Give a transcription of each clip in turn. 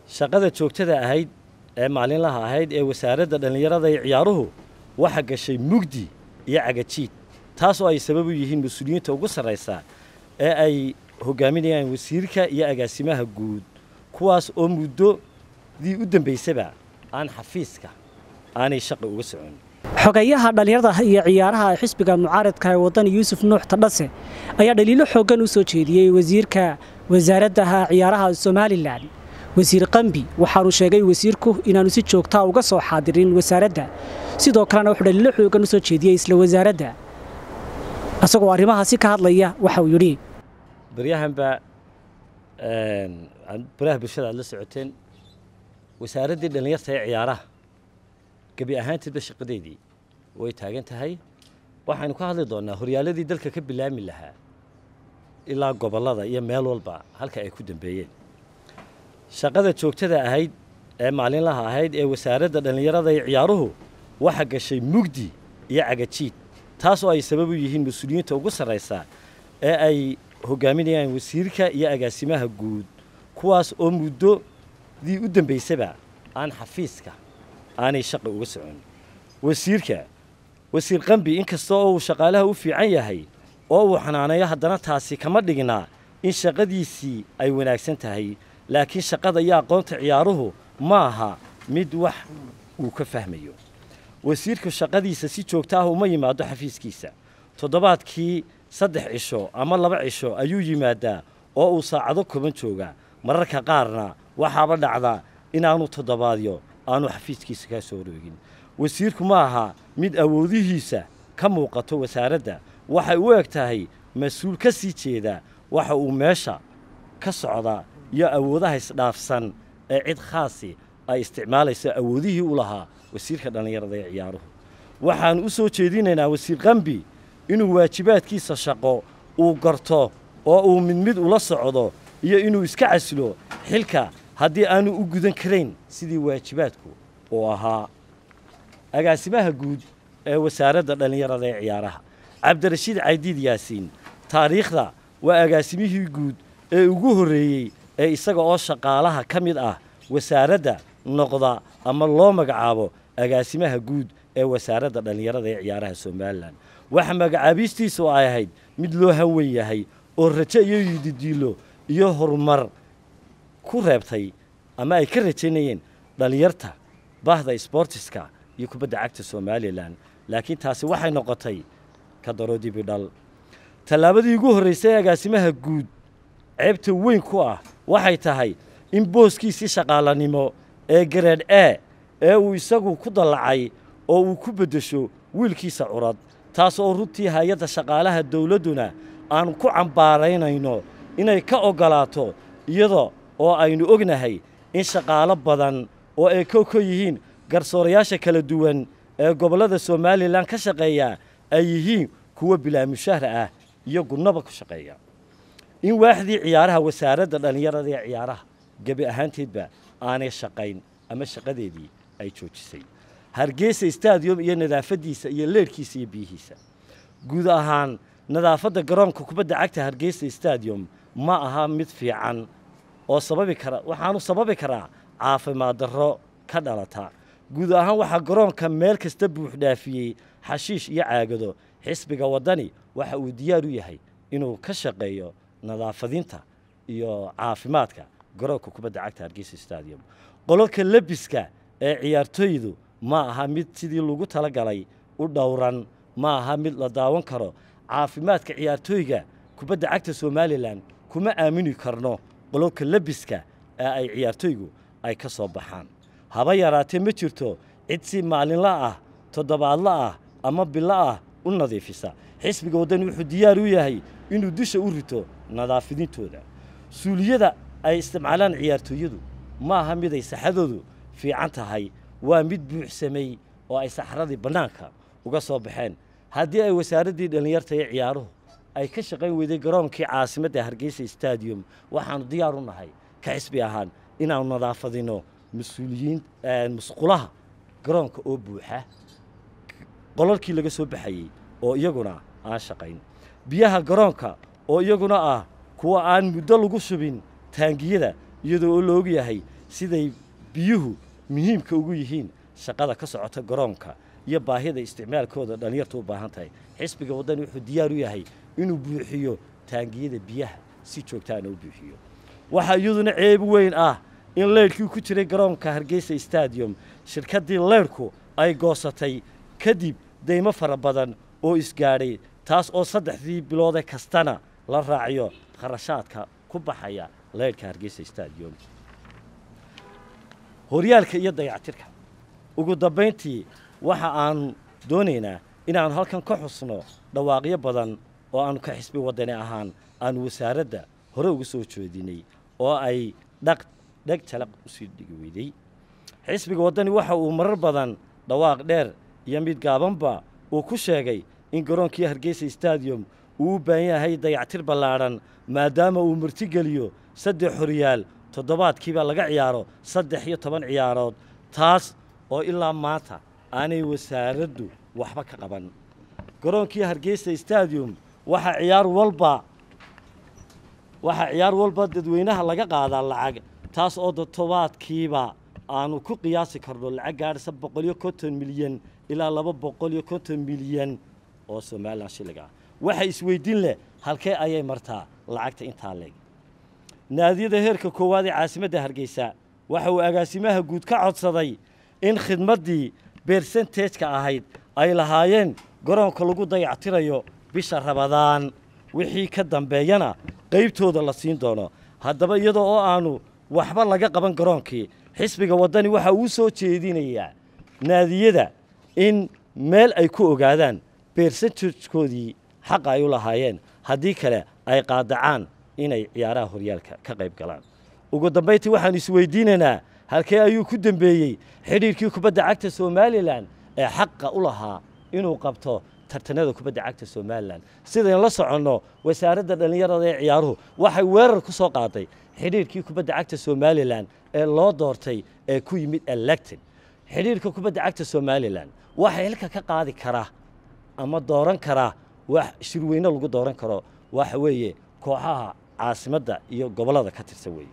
shaqada joogtada ahayd ee maalinlaha ahayd ee wasaaradda dhallinyarada iyo ciyaaruhu waxa gashay mugdi iyo cagajiid taas oo ay sabab u yihiin mas-uuliyiinta ugu sarraysa ee ay hogaaminayaan wasiirka iyo agaasimaha guud kuwaas oo muddodii u dambaysaba aan xafiiska aanay shaqa uga socon xogayaha dhallinyarada iyo ciyaaraha xisbiga mucaaradka ee wadani yuusuf nuux tadhase ayaa dhaliilo xooggan u soo jeediyey wasiirka wasaaraddaha ciyaaraha somalilan wasiir qambi waxaanu sheegay wasiirku inaanu si joogtaa uga soo xaadirin wasaaradda sidoo kalena wuxuu dhaliilo xooggan u soo jeediyey isla wasaaradda isagoo arrimahaasi ka hadlaya waxa uu yidhi baryahanba baraha bulshada aad la socoteen wasaaraddii dhallinyarta ee ciyaaraha gebi ahaanteedba shaqadeedii way taagan tahay waxaynu ka hadli doonnaa horyaaladii dalka ka bilaami lahaa ilaa gobollada iyo meel walba halka ay ku dambeeyeen shaqada joogtada ahayd ee maalinlaha ahayd ee wasaaradda dhallinyarada iyo ciyaaruhu waxa gashay mugdi iyo cagajiid taas oo ay sabab u yihiin mas-uuliyiinta ugu sarraysa ee ay hogaaminayaan wasiirka iyo agaasimaha guud kuwaas oo muddodii u dambaysaba aan xafiiska aanay shaqa uga socon wasiirka wasiir qambi inkasta oo uu shaqaalaha u fiican yahay oo uu xanaaneeyo haddana taasi kama dhignaa in shaqadiisii ay wanaagsan tahay laakiin shaqada iyo aqoonta ciyaaruhu ma aha mid wax uu ka fahmayo wasiirku shaqadiisa si joogta ah uma yimaado xafiiskiisa toddobaadkii saddex cisho ama laba cisho ayuu yimaadaa oo uu saacado koban joogaa mararka qaarna waxaaba dhacdaa inaanu toddobaadyo aanu xafiiskiisa kaa soo roogin wasiirku ma aha mid awoodihiisa ka muuqato wasaaradda waxay u eg tahay mas-uul ka sii jeeda waxa uu meesha ka socdaa iyo awoodaha isdhaafsan ee cid khaasi ay isticmaalayso awoodihii u lahaa wasiirka dhallinyarada ee ciyaaruhu waxaannu u soo jeedinaynaa wasiir qambi inuu waajibaadkiisa shaqo uu garto oo uu mid mid ula socdo iyo inuu iska casilo xilka haddii aanu u gudan karayn sidii waajibaadku uu ahaa agaasimaha guud ee wasaaradda dhallinyarada ee ciyaaraha cabdirashiid caydiid yaasiin taariikhda waa agaasimihii guud ee ugu horreeyey ee isaga oo shaqaalaha ka mid ah wasaaradda noqda ama loo magacaabo agaasimaha guud ee wasaaradda dhallinyarada ee ciyaaraha somalilan waxa magacaabiistiisu ay ahayd mid loo hanwen yahay oo rajo iyo yididiilo iyo horumar ku reebtay ama ay ka rajaynayeen dhallinyarta bahda sbortiska iyo kubadda cagta somalilan laakiin taasi waxay noqotay ka daro dibidhal tallaabadii ugu horraysay agaasimaha guud ceebta weyn ku ah waxay tahay in booskiisii shaqaalanimo ee gareed e ee uu isagu ku dallacay oo uu ku beddesho wiilkiisa curad taas oo runtii hay-adda shaqaalaha dawladduna aan ku cambaaraynayno inay ka oggolaato iyada oo aynu ognahay in shaqaalo badan oo ay kow ka yihiin garsoorayaasha kala duwan ee gobollada somalilan ka shaqeeya ay yihiin kuwa bilaamushahra ah iyo gunnaba ku shaqeeya in waaxdii ciyaaraha wasaaradda dhallinyarada ee ciyaaraha gebi ahaanteedba aanay shaqayn ama shaqadeedii ay joojisay hargeysa stadium iyo nadaafaddiisa iyo leerhkiisa iyo biyihiisa guud ahaan nadaafadda garoonka kubadda cagta hargeysa stadium ma aha mid fiican oo sababi kara waxaanu sababi karaa caafimaad darro ka dhalata guud ahaan waxaa garoonka meel kasta buuxdhaafiyey xashiish iyo caagado xisbiga waddani waxa uu diyaar u yahay inuu ka shaqeeyo nadaafadinta iyo caafimaadka garoonka kubadda cagta hargeysa stadium qololka lebiska ee ciyaartooydu ma aha mid sidii lagu tala galay u dhowran ma aha mid la daawan karo caafimaadka ciyaartooyga kubadda cagta somalilan kuma aamini karno qololka lebiska ee ay ciyaartooygu ay ka soo baxaan haba yaraatee ma jirto cid si maalinla ah toddobaadla ah ama bilo ah u nadiifisa xisbiga waddani wuxuu diyaar u yahay inuu dusha u rito nadaafidintooda suuliyada ay isticmaalaan ciyaartooyadu ma aha mid ay saxadoodu fiican tahay waa mid buuxsamay oo ay saxradii bannaanka uga soo baxeen haddii ay wasaaraddii dhallinyarta ee ciyaaruhu ay ka shaqayn weyday garoonkii caasimadda hargeysa stadium waxaanu diyaar u nahay ka xisbi ahaan inaanu nadaafadino mas-uuliyiin musqulaha garoonka oo buuxa qolalkii laga soo baxayey oo iyaguna aan shaqayn biyaha garoonka oo iyaguna ah kuwa aan muddo lagu shubin taangiyada iyadoo oo la og yahay siday biyuhu muhiimka ugu yihiin shaqada ka socota garoonka iyo baahida isticmaalkooda dhallinyartu u baahan tahay xisbiga waddani wuxuu diyaar u yahay inuu buuxiyo taangiyada biyaha si joogtaana u buuxiyo waxaa iyaduna ceeb weyn ah in leydhkii ku jiray garoonka hargeysa stadium shirkaddii leydhku ay goosatay kadib deymo fara badan oo isgaadhay taas oo saddexdii biloode kastana la raaciyo kharashaadka ku baxaya leydhka hargeysa stadium horyaalka iyo dayactirka ugu dambayntii waxa aanu doonaynaa inaannu halkan ka xusno dhawaaqyo badan oo aannu ka xisbi waddani ahaan aanu wasaaradda hore uga soo jeedinay oo ay dhaq dheg jalaq usii dhigi weyday xisbiga waddani waxa uu marar badan dhawaaq dheer iyo mid gaabanba uu ku sheegay in garoonkii hargeysa stadium uu u baahan yahay dayactir ballaadhan maadaama uu martigeliyo saddex horyaal toddobaadkiiba laga ciyaaro saddex iyo toban ciyaarood taas oo ilaa maanta aanay wasaaraddu waxba ka qaban garoonkii hargeysa stadium waxaa ciyaar walba waxaa ciyaar walba dadweynaha laga qaadaa lacag taas oo toddobaadkiiba aanu ku qiyaasi karno lacag gaadhisa boqol iyo konton milyan ilaa laba boqol iyo konton milyan oo somalilan shilliga ah waxa isweydiin leh halkee ayay martaa lacagta intaa leeg naadiyada heerka koowaad ee caasimadda hargeysa waxa uu agaasimaha guud ka codsaday in khidmaddii bersentejka ahayd ay lahaayeen garoonka lagu dayactirayo bisha rabadaan wixii ka dambeeyana qaybtooda la siin doono haddaba iyadoo oo aanu waxba laga qaban garoonkii xisbiga waddani waxa uu soo jeedinayaa naadiyada in meel ay ku ogaadaan bersentejkoodii xaqa ay u lahaayeen haddii kale ay qaadacaan inay ciyaaraha horyaalka ka qayb galaan ugu dambayntii waxaanu isweydiinaynaa halkee ayuu ku dembeeyey xidhiirkii kubadda cagta somalilan ee xaqa u lahaa inuu qabto tartanada kubadda cagta somalilan sidayn la soconno wasaaradda dhallinyarada ee ciyaaruhu waxay weerar ku soo qaaday xidhiirkii kubadda cagta somalilan ee loo doortay ee ku yimid elected xidhiirka kubadda cagta somalilan waxay xilka ka qaadi karaa ama dooran karaa wax shirweyne lagu dooran karo waxa weeye kooxaha caasimadda iyo gobollada ka tirsan weeye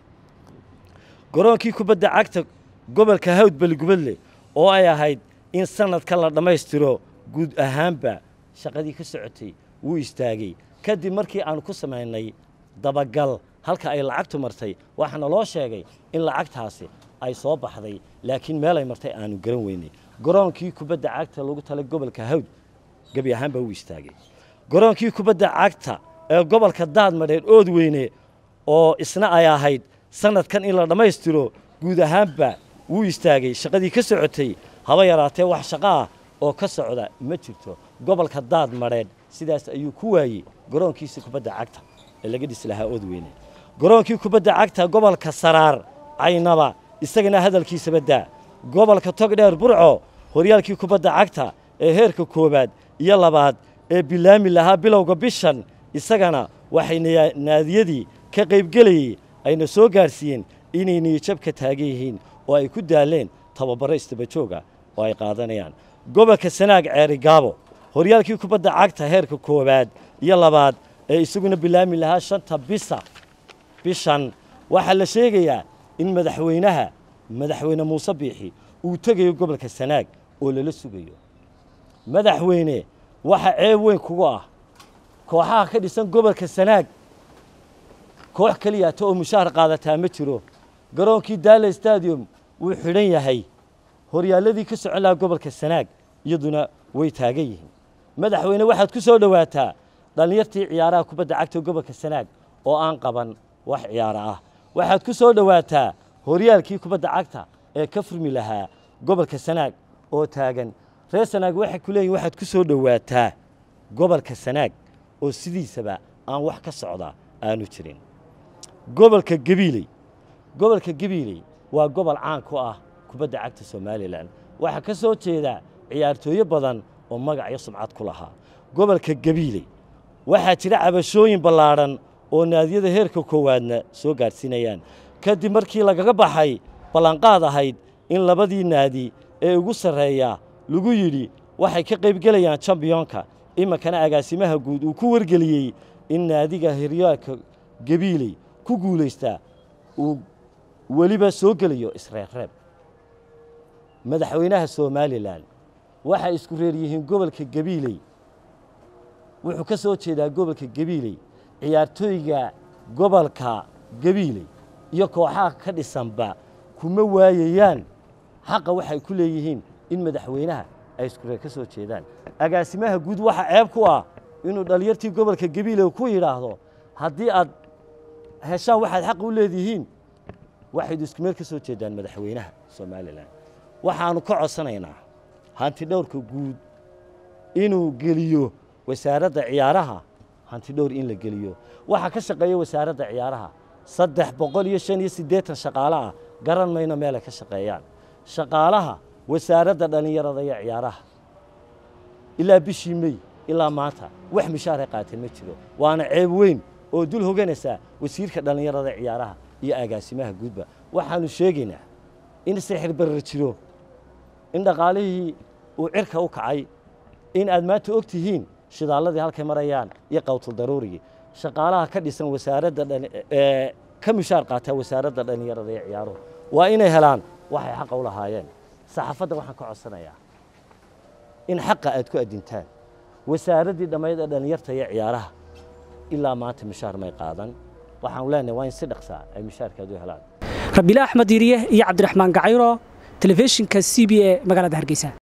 garoonkii kubadda cagta gobolka hawd beligubadle oo ay ahayd in sanadka la dhammaystiro guud ahaanba shaqadii ka socotay wuu istaagay kadib markii aanu ku samaynay dabagal halka ay lacagtu martay waxaana loo sheegay in lacagtaasi ay soo baxday laakiin meelay martay aanu garan weynay garoonkii kubadda cagta lagu talay gobolka hawd gebi ahaanba wuu istaagay garoonkii kubadda cagta ee gobolka daadmadheer ood weyne oo isna ay ahayd sanadkan in la dhammaystiro guud ahaanba wuu istaagay shaqadii ka socotay haba yaraatee wax shaqo ah oo ka socda ma jirto gobolka daad madheedh sidaas ayuu ku waayey garoonkiisii kubadda cagta ee laga dhisi lahaa ood weyne garoonkii kubadda cagta gobolka saraar caynaba isagana hadalkiisaba daa gobolka togdheer burco horyaalkii kubadda cagta ee heerka koowaad iyo labaad ee bilaami lahaa bilowga bishan isagana waxay naadiyadii ka qaybgelayey ayna soo gaadhsiiyeen inay niyajabka taagan yihiin oo ay ku daaleen tababaro istabajooga oo ay qaadanayaan gobolka sanaag ceeri gaabo horyaalkii kubadda cagta heerka koowaad iyo labaad ee isaguna bilaami lahaa shanta bisa bishan waxaa la sheegayaa in madaxweynaha madaxweyne muuse biixi uu tegayo gobolka sanaag oo lala sugayo madaxweyne waxa ceeb weyn kugu ah kooxaha ka dhisan gobolka sanaag koox keliyaata oo mushaahar qaadataa ma jiro garoonkii daala stadium wuu xidhan yahay horyaaladii ka socon lahaa gobolka sanaag iyaduna way taagan yihiin madaxweyne waxaad ku soo dhowaataa dhallinyartii ciyaaraha kubadda cagta gobolka sanaag oo aan qaban wax ciyaaro ah waxaad ku soo dhowaataa horyaalkii kubadda cagta ee ka furmi lahaa gobolka sanaag oo taagan reer sanaag waxay ku leeyihin waxaad ku soo dhowaataa gobolka sanaag oo sidiisaba aan wax ka socda aanu jirin gobolka gabiiley gobolka gabiiley waa gobol caan ku ah kubadda cagta somalilan waxaa ka soo jeeda ciyaartooyo badan oo magac iyo sumcad ku lahaa gobolka gabiiley waxaa jira cabashooyin ballaadhan oo naadiyada heerka koowaadna soo gaadhsiinayaan kadib markii lagaga baxay ballanqaad ahayd in labadii naadi ee ugu sarreeya lagu yidhi waxay ka qaybgelayaan jambiyonka iminkana agaasimaha guud uu ku wargeliyey in naadiga hiryaalka gabiiley ku guulaystaa uu weliba soo gelayo isreebreeb madaxweynaha somalilan waxay isku reer yihiin gobolka gabiiley wuxuu ka soo jeedaa gobolka gabiiley ciyaartooyga gobolka gabiiley iyo kooxaha ka dhisanba kuma waayayaan xaqa waxay ku leeyihiin in madaxweynaha ay isku reer ka soo jeedaan agaasimaha guud waxa ceeb ku ah inuu dhallinyartii gobolka gabiiley ku yidhaahdo haddii aad heshaan waxaad xaq u leedihiin waxaydu isku meel ka soo jeedaan madaxweynaha somalilan waxaanu ka codsanaynaa hanti dhowrka guud inuu geliyo wasaaradda ciyaaraha hanti dhowr in la geliyo waxaa ka shaqeeya wasaaradda ciyaaraha saddex boqol iyo shan iyo siddeetan shaqaale ah garan mayno meelay ka shaqeeyaan shaqaalaha wasaaradda dhallinyarada iyo ciyaaraha ilaa bishii mey ilaa maanta wax mishaaray qaateen ma jiro waana ceeb weyn oo dul hoganaysaa wasiirka dhallinyarada ciyaaraha iyo agaasimaha guudba waxaanu sheegaynaa in sixir barar jiro in dhaqaalihii uu cirka u kacay in aad maanta og tihiin shidaalladii halkay marayaan iyo qawtul daruurigii shaqaalaha ka dhisan wasaaradda ka mishaar qaataa wasaaradda dhallinyarada iyo ciyaaruhu waa inay helaan waxay xaqa u lahaayeen saxaafadda waxaan ka codsanayaa in xaqa aad ku adintaan wasaaraddii dhammayd ee dhallinyarta iyo ciyaaraha ilaa maanta mishaar may qaadan waxaanu leenahay waa in si dhaqsaa ay mishaarkaad u helaan rabiila axmed diiriye iyo cabdiraxmaan gacayro telefishinka c b e magaalada hargeysa